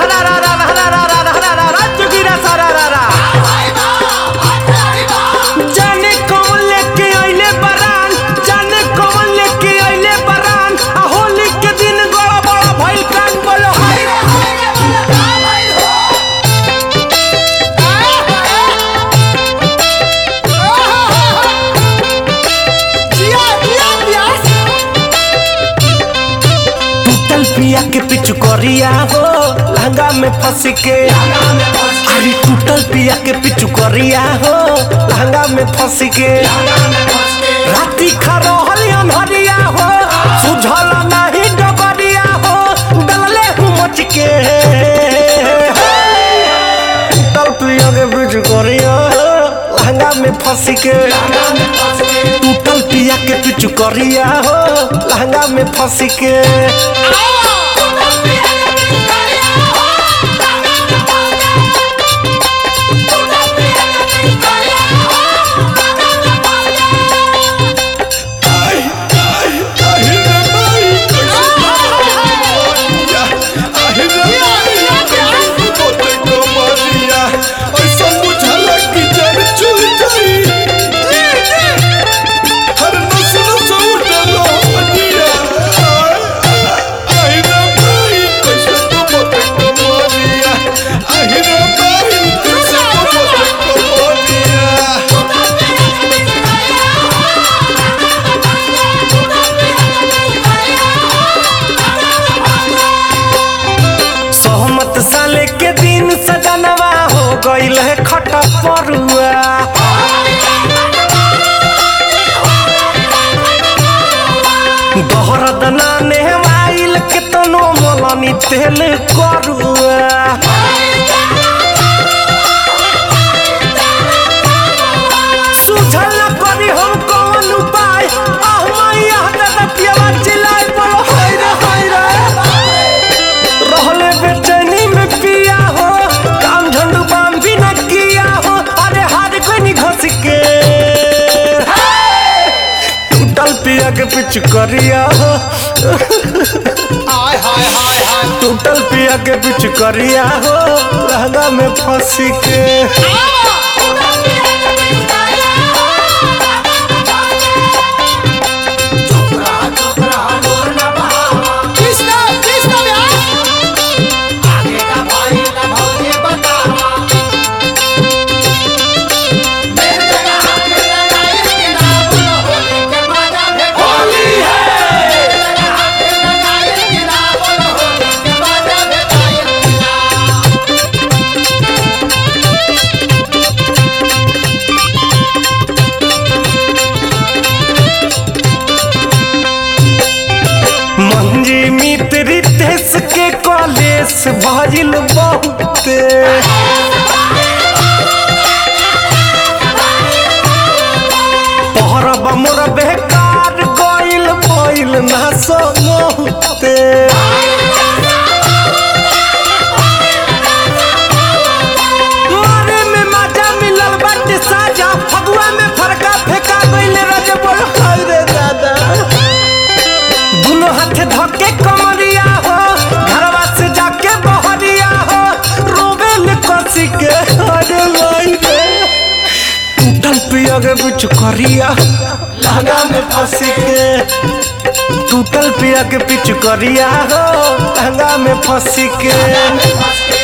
रा रा रा रा रा रा रा रा रा रा चुकीरा सारा रा रा जाने कौन लेके आइले बरान जाने कौन लेके आइले बरान आ होली के दिन बड़ा बड़ा भइल कान बोलो हाय रे टूटल पिया के पिछु करिया हो लहंगा में फंस के अरे टूटल पिया के पिछु करिया हो लहंगा में फंस के राती खरोहल अनहरिया हो सुझल नहीं डबरिया हो डलले हूँ मच के टूटल पिया के पिछु करिया हो लहंगा में फंस के टूटल पिया के पिछु करिया हो लहंगा में फंस के सहमत साले के दिन सजनवा हो गईल है खटा परुआ दहरद नाने माइल के तनो मोलनी तेल करुआ सुझल करी हम कौन उपाय आह मैया दादा पियावा चिल्लाए बोलो हाय रे हाय रे रहले बेचैनी में पिया हो काम झंडू बाम भी न किया हो अरे हार कोई नहीं घस के टूटल पिया के पिछ करिया हो टूटल पिया के पिछ करिया हो लहंगा में फंस के मंजी मित्र रितेश के कॉलेज भजिल बहुते पहरब मोर बेकार गइल भइल ना समोते मारे में मजा मिलल बाटे साजा फगुआ में फरका फेंका गइले रजे बोल हाय रे दादा दुनो हाथ धके कमरिया हो घरवा से जाके बहरिया हो रोवे ले कसी के अरे भाई रे टूटल पिया के बिच करिया लहंगा में फंसी के टूटल पिया के पिच करिया हो लहंगा में फंसी के